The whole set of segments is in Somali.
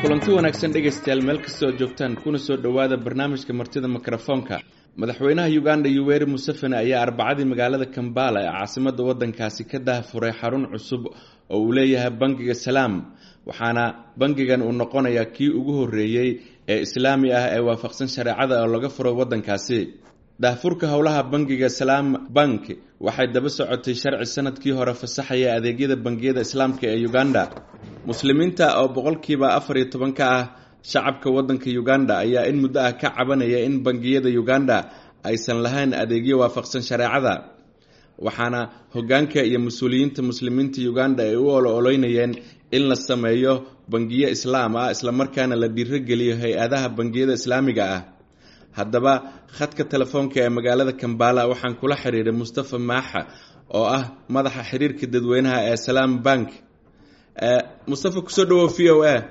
kulanti wanaagsan dhegaystayaal meel kastoo joogtaan kuna soo dhowaada barnaamijka martida mikrofoonka madaxweynaha uganda yuweri museveni ayaa arbacadii magaalada kambala ee caasimadda waddankaasi ka daahfuray xarun cusub oo uu leeyahay bangiga salaam waxaana bangigan uu noqonayaa kii ugu horreeyey ee islaami ah ee waafaqsan shareecada oo laga furo waddankaasi daahfurka howlaha bangiga salaam bank waxay daba socotay sharci sanadkii hore fasaxaya adeegyada bangiyada islaamka ee uganda muslimiinta oo boqolkiiba afar iyo toban ka ah shacabka waddanka uganda ayaa in muddo ah ka cabanaya in bangiyada uganda aysan lahayn adeegyo waafaqsan shareecada waxaana hoggaanka iyo mas-uuliyiinta muslimiinta uganda ay u olo-oloynayeen in la sameeyo bangiyo islaam ah islamarkaana la dhiirogeliyo hay-adaha bangiyada islaamiga ah haddaba khadka telefoonka ee magaalada kambala waxaan kula xiriiray mustafa maaxa oo ah madaxa xiriirka dadweynaha ee salaam bank mustafa kusoo dhawow v o a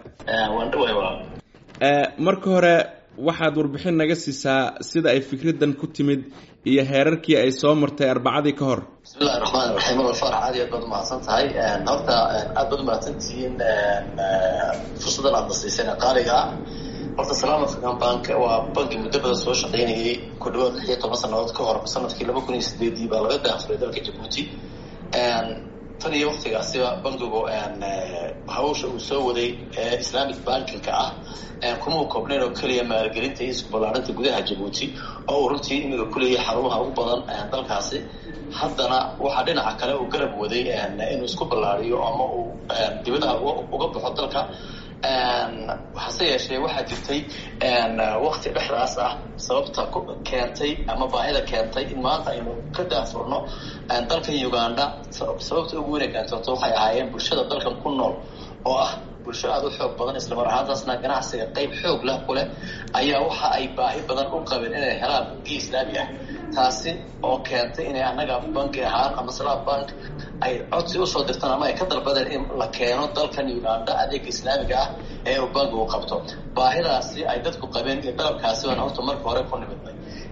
marka hore waxaad warbixin naga siisaa sida ay fikraddan ku timid iyo heerarkii ay soo martay arbacadii ka hor bismillahi raxmaan raxiim wal farax aad iyo aad baad umahadsan tahay horta aad baad umahadsantihiin fursaddan aad nasiiseen qaaliga ah horta salaam african bank waa banki muddo badan soo shaqaynayay ku dhawaad lix iyo toban sanadood ka hor sanadkii laba kun iyo sideedii baa laga daahfuray dalka jabuuti tan iyo waktigaasiba bankigu hawsha uu soo waday ee islamic bankinka ah kuma u koobnayn oo keliya maalgelinta iyo isku ballaarinta gudaha jabuuti oo uu runtii imiga kuleeyahay xarumaha ugu badan dalkaasi haddana waxaa dhinaca kale uu garab waday inuu isku ballaariyo ama uu dibadaha uga baxo dalka hase yeeshee waxaa jirtay wakti dhexdaas ah sababta keentay ama baahida keentay in maanta aynu ka daafurno dalkan uganda sababta ugu weyna keentooto waxay ahaayeen bulshada dalkan ku nool oo ah bulsho aada u xoog badan islamar ahaantaasna ganacsiga qeyb xoog lah ku leh ayaa waxa ay baahi badan u qabeen inay helaan bangiya islaami ah taasi oo keentay inay annaga banki ahaan ama salaam bank ay codsi usoo dirtaan ama ay ka dalbadeen in la keeno dalkan uganda adeega islaamiga ah ee uu bankigu qabto baahidaasi ay dadku qabeen iyo dalabkaasi baan horta marka hore ku nimidnay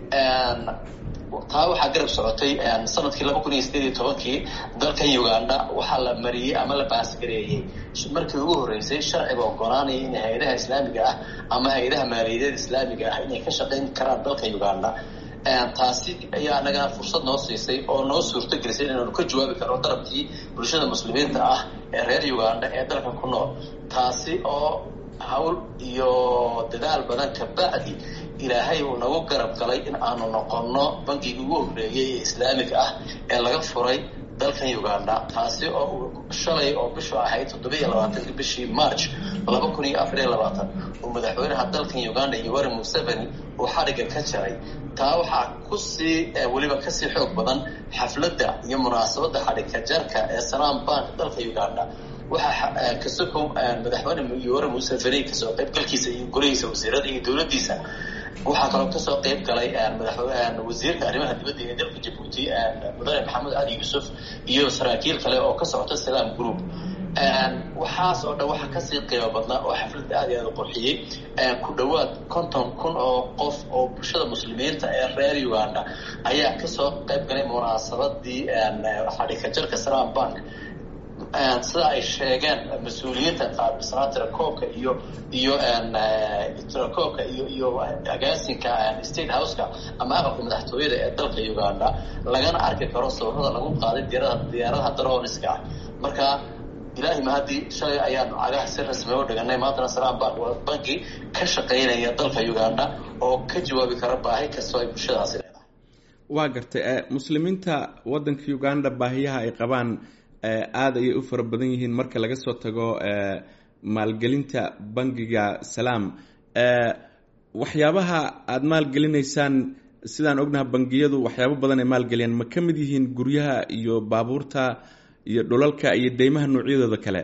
taa waxaa garab socotay sanadkii laba kun iyo sideed iyo tobankii dalkan uganda waxaa la mariyey ama la baasgareeyey markii ugu horreysay sharciga ogolaanaya in hay-adaha islaamiga ah ama hay-adaha maaliyadeed islaamiga ah inay ka shaqayn karaan dalka uganda taasi ayaa anagana fursad noo siisay oo noo suurto gelisay inaanu ka jawaabi karno dalabkii bulshada muslimiinta ah ee reer uganda ee dalkan ku nool taasi oo hawl iyo dadaal badan kabacdi ilaahay uu nagu garab galay in aanu noqonno bankigii ugu horreeyey ee islaamiga ah ee laga furay dalkan uganda taasi oo uu shalay oo bishu ahayd toddobiiyo labaatanki bishii march laba kun iyo afar iyo labaatan uu madaxweynaha dalkan uganda yoweri museveni uu xadhigga ka jaray taa waxaa kusii weliba kasii xoog badan xafladda iyo munaasabadda xadhigka jarka ee salaam bank dalka uganda waxaa kasokow madaxweyne yoweri museveni kasoo qaybgalkiisa iyo golihiisa wasiirada iyo dowladdiisa waxaa kaloo kasoo qeyb galay wasiirka arrimaha dibadda ee dalka jabuuti mudane maxamed cali yuusuf iyo saraakiil kale oo ka socota salaam group waxaas oo dhan waxaa kasii qiimo badnaa oo xafladda aad iyo aad u qurxiyey ku dhowaad konton kun oo qof oo bulshada muslimiinta ee reer uganda ayaa kasoo qeyb galay munaasabadii xadhika jarka salaam bank sida ay sheegeen mas-uuliyiinta qaabisnaa tirakoobka iyo iyo tirakoobka iyo iyo agaasinka state houseka ama aqalka madaxtooyada ee dalka uganda lagana arki karo sawirada lagu qaaday diyaarada diyaaradaha daroniska ah marka ilaahi mahadii shalay ayaanu cagaha si rasmi u dhiganay maantana salaam bank waa banki ka shaqaynaya dalka uganda oo ka jawaabi kara baahi kastoo ay bulshadaasi leedahay waa gartay muslimiinta waddanka uganda baahiyaha ay qabaan aada ayay u fara badan yihiin marka laga soo tago maalgelinta bangiga salaam waxyaabaha aada maalgelinaysaan sidaan ognaha bangiyadu waxyaabo badan ay maalgeliyaan ma ka mid yihiin guryaha iyo baabuurta iyo dhulalka iyo deymaha noocyadooda kale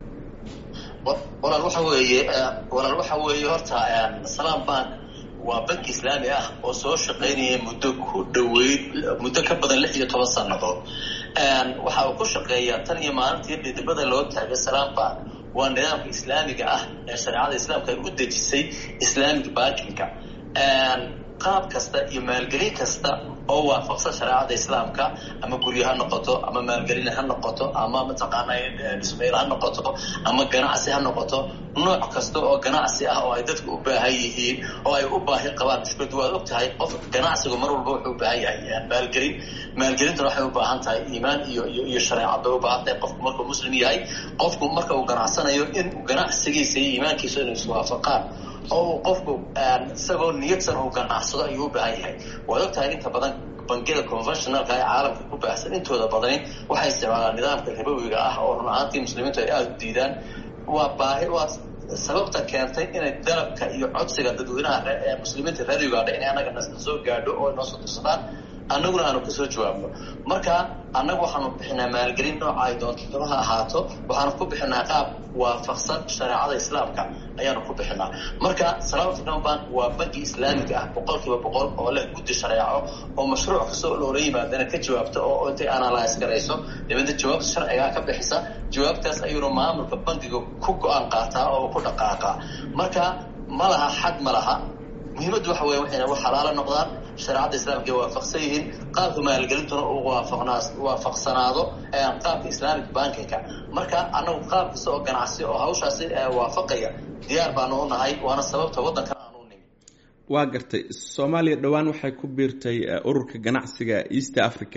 walaal waxa weeye walaal waxa weeye horta salaam bank waa banki islaami ah oo soo shaqaynaya muddo ku dhaweyd muddo ka badan lix iyo toban sannadood waxa uu ku shaqeeyaa tan iyo maalintii dhidibada loo taagay salaam bank waa nidaamka islaamiga ah ee shareecada islaamka ay u dejisay islamic bankinka qaab kasta iyo maalgelin kasta oo waafaqsan shareecada islaamka ama guryo ha noqoto ama maalgelin ha noqoto ama mataqaana dhismayl ha noqoto ama ganacsi ha noqoto nooc kasta oo ganacsi ah oo ay dadku u baahan yihiin oo ay u baahi qabaan mushkiladu waad og tahay qof ganacsigu mar walba wuxuu u baahan yahay maalgelin maalgelintuna waxay u baahan tahay iimaan iyo iyo iyo shareecad bay u baahan tahay qofku markuu muslim yahay qofku marka uu ganacsanayo in ganacsigiisa iyo iimaankiisa inay iswaafaqaan oo uu qofku isagoo niyadsan uu ganacsado ayuu u baahan yahay waad og tahay inta badan bangiyada conventionalka ee caalamka ku baahsan intooda badani waxay isticmaalaan nidaamka ribowiga ah oo run ahaantii muslimiintu ay aada u diidaan waa baahi waa sababta keentay inay dalabka iyo codsiga dadweynaha ee muslimiinta reer uganda inay annaga nasna soo gaadho oo inoo soo dirsadaan annaguna aanu kasoo jawaabno marka annagu waxaanu bixinaa maalgelin nooca ay doonto ha ahaato waxaanu ku bixinaa qaab waafaqsan shareecada islaamka ayaanu ku bixinaa marka salaam african bank waa banki islaamiga ah boqol kiiba boqol oo leh guddi shareeco oo mashruuc kasta oo loola yimaadana ka jawaabta oo intay analyse garayso dabeedna jawaabta sharcigaa ka bixisa jawaabtaas ayuuna maamulka bankiga ku go-aan qaataa oo ku dhaqaaqaa marka ma laha xad ma laha muhiimaddu waxa weya waxayna u xalaalo noqdaan shareecadda islaamka ay waafaqsan yihiin qaabka maalgelintuna uu waafaqnaa waafaqsanaado qaabka islamic bankinka marka annagu qaab kasta oo ganacsi oo hawshaasi waafaqaya diyaar baanu u nahay waana sababta waddankan aanu u nimi waa gartay soomaaliya dhowaan waxay ku biirtay ururka ganacsiga east africa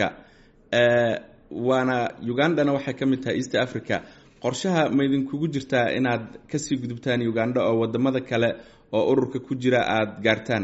waana ugandana waxay ka mid tahay east africa qorshaha ma idinkugu jirtaa inaad kasii gudubtaan uganda oo wadamada kale oo ururka ku jira aada gaartaan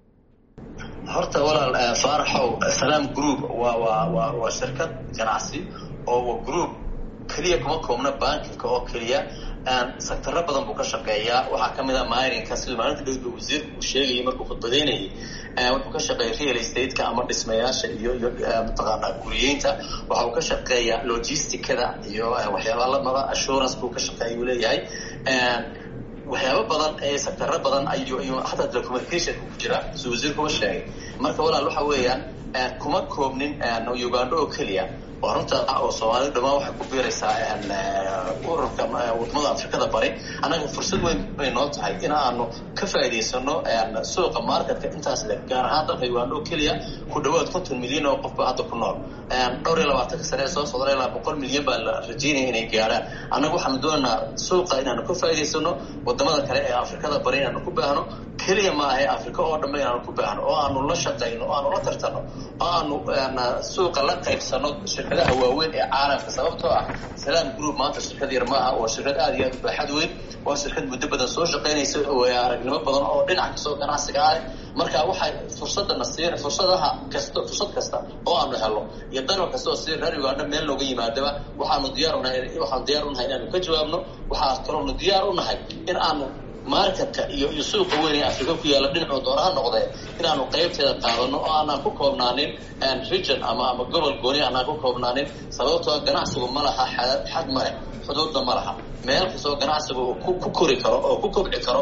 horta walaal faaraxow salaam group waa waa waa waa shirkad ganacsi oo waa group keliya kuma koobna bankinka oo keliya sectaro badan buu ka shaqeeyaa waxaa kamid a mininka siduu maalinta dhowba wasiirku uu sheegayay markuu khudbadeynayay wuxuu ka shaqeeya real estate-ka ama dhismayaasha iyo iyo mataqaanaa guriyeynta waxa uu ka shaqeeyaa logisticada iyo waxyaaba lamada assurance buu ka shaqeeya uu leeyahay waxyaabo badan ee sectaro badan ayuu ayuu hataa telecommunicationka ku jira siduu wasiirkuba sheegay marka walaal waxa weeyaan kuma koobnin uganda oo keliya waa runta oo soomaalida dhamaan waxay ku biiraysaa ururka wadamada afrikada bari annaga fursad weyn bay noo tahay in aanu ka faa'iidaysano suuqa marketka intaas le gaar ahaan dalka uganda oo keliya ku dhawaad konton milyan oo qofba hadda ku nool dhowr iyo labaatanka sane ee soo socda ilaa boqol milyan baa la rajeynaya inay gaarhaan annaga waxaanu doonaynaa suuqa inaanu ka faa'iidaysano wadamada kale ee afrikada bari inaanu ku baahno keliya ma ahe afrika oo dhanba inaanu ku baahno oo aanu la shaqayno oo aanu la tartano oo aanu suuqa la qaybsano shirkadaha waaweyn ee caalamka sababtoo ah salaam group maanta shirkad yar maaha waa shirkad aada iyo aad u baaxad weyn waa shirkad muddo badan soo shaqaynaysa oo aragnimo badan oo dhinac kastoo ganacsiga ah marka waxay fursadana siin fursadaha kasta fursad kasta oo aanu helo iyo dalal kasta oo si reer uganda meel nooga yimaadaba waxaanu diyaar unahay waxaanu diyaar unahay inaanu ka jawaabno waxaa kaloonu diyaar unahay in aanu marketka iyo iyo suuqa weyn ee afrika ku yaalla dhinacuu doona ha noqdee inaanu qaybteeda qaadano oo aanaan ku koobnaanin region ama ama gobol gooni aanaan ku koobnaanin sababtoo ganacsigu ma laha xad ma leh xuduudda ma laha meel kastoo ganacsigu uu ku kori karo oo ku kobci karo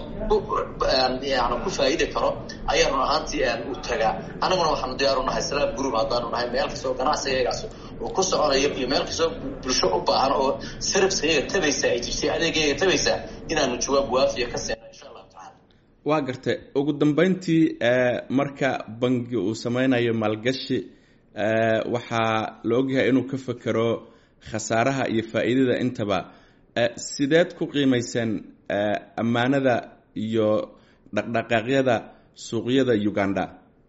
yani ku faa'iidi karo ayaa run ahaantii u tagaa annaguna waxaanu diyaar u nahay salaam group haddaanu nahay meel kastoo ganacsigaygaas uu ku soconayo iyo meel kastoo bulsho u baahan oo sarabskayga tabaysa ay jirtay adeegayga tabaysa inaanu jawaab waafiya ka seeno insha allahu tacala waa gartay ugu dambeyntii marka bangi uu sameynayo maalgashi waxaa la ogyahay inuu ka fekero khasaaraha iyo faa'iidada intaba sideed ku qiimayseen ammaanada iyo dhaqdhaqaaqyada suuqyada uganda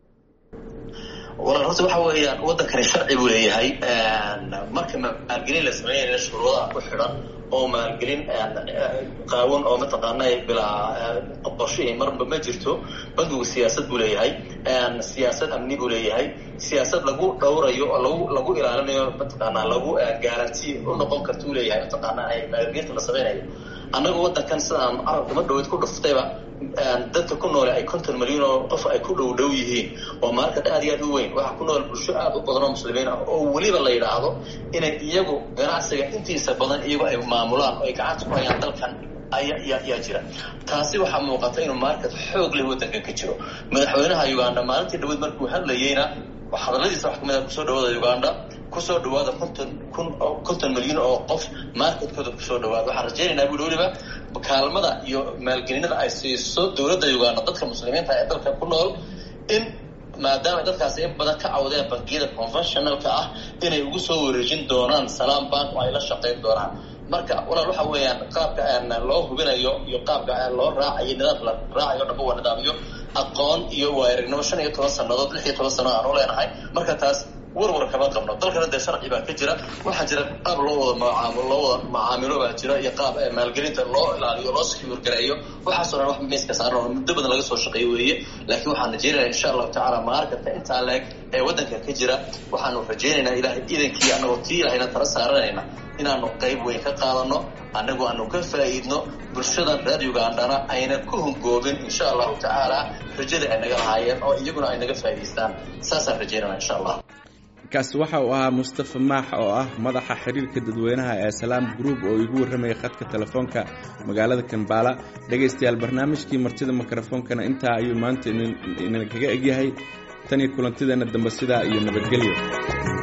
walaal horta waxa weeyaan waddankani sharci buu leeyahay marka maalgelin la sameynayna shuruudaha ku xidhan oo maalgelin qaawan oo mataqaana bilaa qorshihii marba ma jirto bankigu siyaasad buu leeyahay siyaasad amni buu leeyahay siyaasad lagu dhowrayo oo lagu lagu ilaalinayo mataqaanaa lagu garanti u noqon karta uu leeyahay mataqaana maalgelinta la sameynayo annaga waddankan sidaan carabka ma dhaweyd ku dhuftayba dadka ku noole ay konton milyan oo qof ay ku dhow dhow yihiin oo market aad iyo aad u weyn waxaa ku nool bulsho aad u badan oo muslimiin ah oo weliba la yidhaahdo inay iyagu ganacsiga intiisa badan iyagu ay maamulaan oo ay gacanta ku hayaan dalkan ayaa jira taasi waxaa muuqata inuu market xoog leh waddankan ka jiro madaxweynaha uganda maalintii dhaweyd markuu hadlayeyna hadalladiisa wax kamid a kusoo dhawaada uganda kusoo dhawaada konton kun konton milyan oo qof marketkooda kusoo dhawaada waxaan rajaynaynaa buui weliba kaalmada iyo maalgelinada ay siiso dowladda uganda dadka muslimiinta ee dalka ku nool in maadaama dadkaasi in badan ka cawdeen bangiyada conventionalka ah inay ugu soo wareejin doonaan salaam bank oo ay la shaqayn doonaan marka walaal waxa weeyaan qaabka loo hubinayo iyo qaabka loo raacayo nidaamka la raacayo dhamba waa nidaamyo aqoon iyo waayaragnimo shan iyo toban sannadood lix iyo toban sannadood aan u leenahay marka taas warwar kama qabno dalkana dee sharci baa ka jira waxaa jira qaab loo wada macaamilo loo wada macaamilo baa jira iyo qaab maalgelinta loo ilaaliyo loo secure gareeyo waxaasoo dhan wax miiska saaran oo muddo badan laga soo shaqeeyo weeye laakiin waxaan rajeynayaa insha allahu tacaala maarkata intaa leeg ee waddanka ka jira waxaanu rajeynaynaa ilahay idankii annagoo tii ilahayna tala saaranayna inaanu qayb weyn ka qaadano annagu aanu ka faa'iidno bulshadan reer ugandana aynan ku hungoobin insha allahu tacaala rajada ay naga lahaayeen oo iyaguna ay naga faa'idaystaan saasaan rajeynana insha allah kaasi waxa uu ahaa mustafa maax oo ah madaxa xiriirka dadweynaha ee salaam group oo igu warramayay khadka telefoonka magaalada kambaala dhegaystayaal barnaamijkii martida mikrofoonkana intaa ayuu maanta inakaga egyahay tan iyo kulantideenna dambe sidaa iyo nabadgelyo